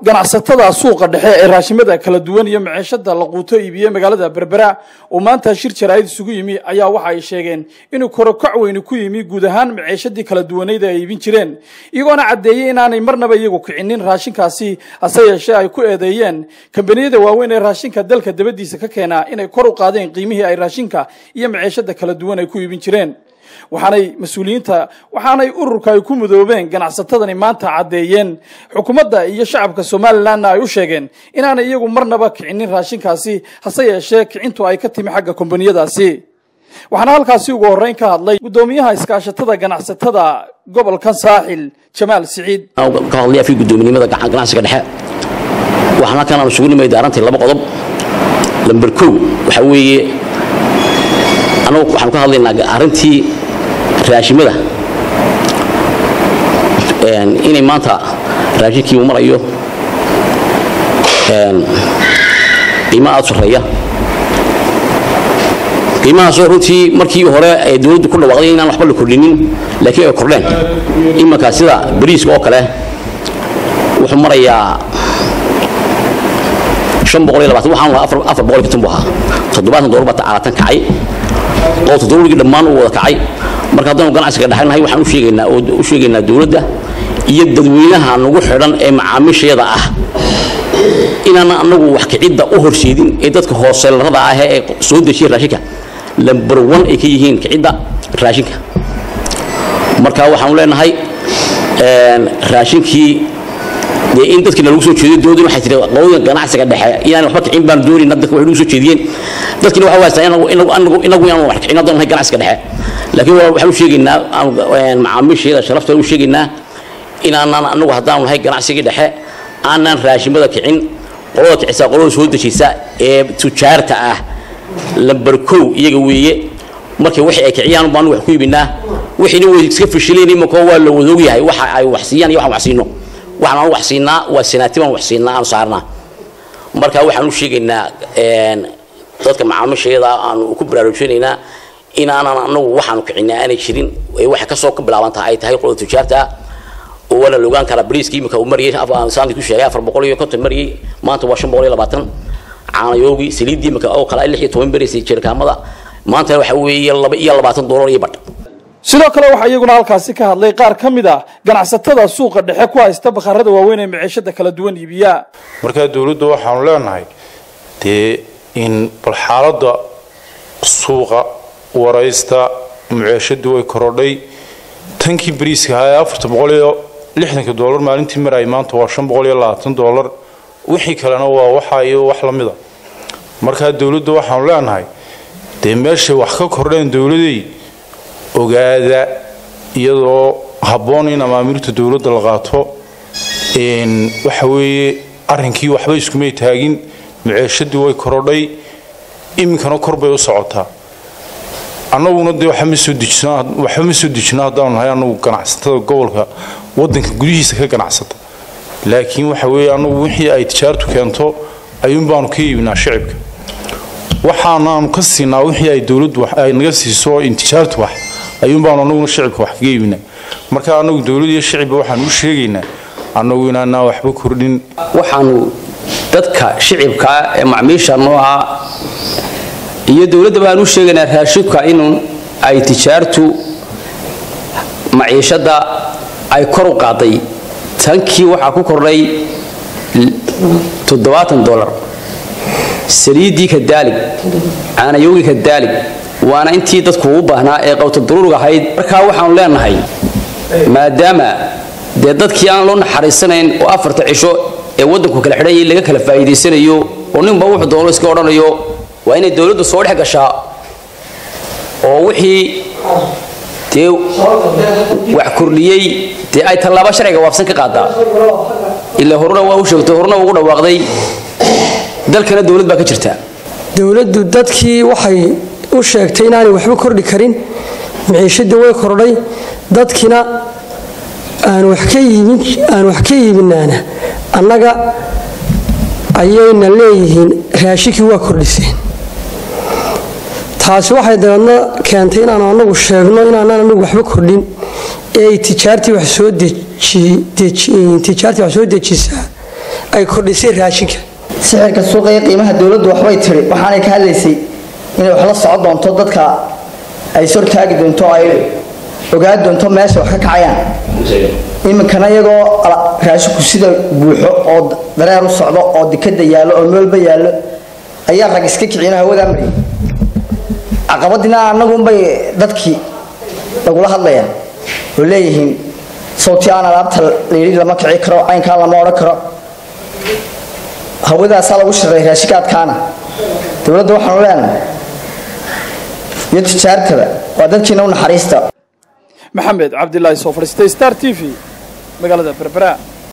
ganacsatada suuqa dhexe ee raashimada kala duwan iyo maciishada la quuto iibiye magaalada berbera oo maanta shir jaraa'id isugu yimi ayaa waxa ay sheegeen inuu korokac weyni ku yimi guud ahaan maciishadii kala duwaneyd ay iibin jireen iyagoona caddeeyey inaanay marnaba iyagu kicinin raashinkaasi hase yeeshee ay ku eedeeyeen kambaniyada waaweyn ee raashinka dalka dabadiisa ka keena inay kor u qaadeen qiimihii ay raashinka iyo maciishada kala duwan ay ku iibin jireen waxaanay mas-uuliyiinta waxaanay ururka ay ku mudoobeen ganacsatadani maanta caddeeyeen xukuumadda iyo shacabka somalilanna ay u sheegeen inaanay iyagu marnaba kicinin raashinkaasi hase yeeshee kicintu ay ka timi xagga kombaniyadaasi waxaana halkaasi ugu horreyn ka hadlay guddoomiyaha iskaashatada ganacsatada gobolka saaxil jamaal siciid ka hadlaya fi guddoominimada ganacsiga dhexe waxaan halkan aan isugu nimay daarantii laba qodob lamber kow waxaa weeye anagu waxaanu ka hadlaynaa arrintii raashimada inay maanta raashinkii uu marayo qiimo aad sarreeya qiimahaasoo runtii markii hore ay dowladdu ku dhawaaqday inaan waxba la kordhinin laakiin ay kordheen imanka sida bariiska oo kale wuxuu marayaa waxaan lahaa afar boqol konton buu ahaa toddobaatan doolar baa tacaalatan kacay oo toddobaligii dhammaan uu wada kacay marka haddanu ganacsiga dhexnahay waxaan u sheegaynaa oo u sheegaynaa dowladda iyo dadweynaha nagu xidhan ee macaamiishayada ah inaan anagu wax kicidda u horseedin ee dadka hooseelarada ah ee soo dejiya raashinka lamber one ay ka yihiin kicidda raashinka marka waxaanu leenahay raashinkii dee in dadkiina lagu soo jeediyo dowladdu waxay tiri qowda ganacsiga dhexe inaan waxba kicin baan doonayna dadka waxay lagu soo jeediyeen dadkina waxa haystaa inagu inagu inagu inaan wax kicin haddaan nahay ganacsiga dhexe laakiin waxaan u sheegaynaa macaamiisheeda sharafta u sheegaynaa inaanan anagu haddaan nahay ganacsigii dhexe aanan raashimada kicin qolada kicisa qolada soo dejisa ee tujaarta ah lamber kow iyaga weeye markay wixii ay kiciyaan baan wax ku iibinaa wixiina way iska fashileen imankoo waa la wada ogyahay waxa ay wax siiyaan iyo waxaan wax siino waxaan aan wax siinaa waa sanaati baan wax siinaa aan saarnaa marka waxaan u sheegaynaa dadka macaamiishayada aan ku baraarujinaynaa inaanan anagu waxaanu kicinaa aanay jirin waxay kasoo ka bilaabantaa ay tahay qolada tujaarta oo waana la ogaan karaa bariiska imika uu mariyay saanti ku sheegay afar boqol iyo konton mariyay maanta waa shan boqol iyo labaatan caanayoogii saliiddii imika oo kale lix iyo toban beriysay jirkaamada maanta waxa weeye laba iyo labaatan doolar iyo badh sidoo kale waxaa iyaguna halkaasi ka hadlay qaar ka mid a ganacsatada suuqa dhexe ku haysta bakhaarada waaweyn ee maciishada kala duwan iibiya markaa dowladda waxaanu leenahay dee in bal xaaladda suuqa waraysta maciishadii way korodhay tankii bariiska ahaa ee afarta boqol iyo lixdanka doolar maalintii marayay maanta waa shan boqol iyo labaatan doolar wixii kalena waa waxa iyo wax la mida markaa dowladda waxaanu leenahay dee meeshay wax ka kordheen dowladey ogaada iyadoo habboon in amaamirta dowladda la qaato waxa weeye arrinkii waxba iskumay taagin maceeshadii way korodhay iminkana kor bay u socotaa annaguna dee waxba ma soo dejino haddaanu nahay annagu ganacsatada gobolka waddanka gudihiisa ka ganacsata laakiin waxa weeye annagu wixii ay tijaartu keento ayuun baanu ka iibinaa shicibka waxaanaanu ka siinaa wixii ay dowladdu ay naga siiso intijaartu wax ayuun baanu annaguna shicibka wax kaga iibinaa marka annagu dowlad iyo shicibba waxaanu u sheegaynaa annagu inaanaa waxba kordhin waxaanu dadka shicibkaa ee macmiisha nooca iyo dowladda baan u sheegaynaa raashibka inuu ay tijaartu maciishadda ay kor u qaaday tankii waxaa ku kordhay toddobaatan dolar saliiddii ka daalig caanayowgii ka daalig waana intii dadku u baahnaa ee qawta duruurg ahayd markaa waxaanu leenahay maadaama dee dadkii aan loo naxariisanayn oo afarta cisho ee waddanku kala xidhanyay laga kala faa'iidaysanayo oo ninba wuxuu doono iska odhanayo waa inay dowladdu soo dhex gashaa oo wixii dee wax kordhiyey dee ay tallaabo sharciga waafsan ka qaadaa ilaa horuna waa u sheegtay horuna ugu dhawaaqday dalkana dowlad baa ka jirta dowladdu dadkii waxay u sheegtay inaanay waxba kordhi karin maciishadii way kordhay dadkina aan wax ka iibin aan wax ka iibinaana annaga ayayna leeyihiin raashinkii waa kordhiseen taasi waxay dabeedna keentay inaanu anagu sheegno inaanaan anagu waxba kordhin ee ay tijaartii wax soo tijaartii wax soo dejisaa ay kordhisay raashinka sixirka suuqa iyo qiimaha dowladdu waxbay tiri waxaanay ka hadlaysay inay wax la socon doonto dadka ay sortaagi doonto ay ogaan doonto meesha wax ka kacayaan iminkana iyagoo raashinku sida buuxo oo dareer u socdo oo dikada yaallo oo meelba yaallo ayaa rag iska kicina hawadaa mariyay caqabadina annagunbay dadkii lagula hadlayaan oo leeyihiin sawti aan alaabta layidhi lama kici karo caynkaan lama odhan karo hawadaasaa lagu shiray raashikaadkaana dowladda waxaanu leenahay iyo tijaartaba waa dadkiina u naxariista maxamed cabdilaahi soo fadhiistay star t v magaalada berbera